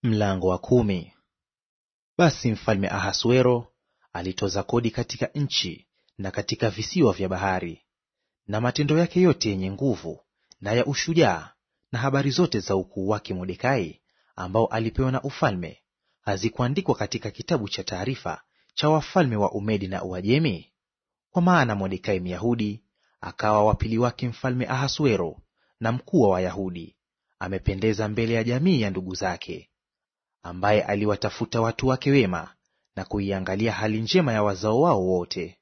Mlango wa kumi. Basi mfalme Ahasuero alitoza kodi katika nchi na katika visiwa vya bahari. Na matendo yake yote yenye nguvu na ya ushujaa na habari zote za ukuu wake Mordekai, ambao alipewa na ufalme, hazikuandikwa katika kitabu cha taarifa cha wafalme wa Umedi na Uajemi? Kwa maana Mordekai Myahudi akawa wa pili wake mfalme Ahasuero, na mkuu wa Wayahudi, amependeza mbele ya jamii ya ndugu zake ambaye aliwatafuta watu wake wema na kuiangalia hali njema ya wazao wao wote.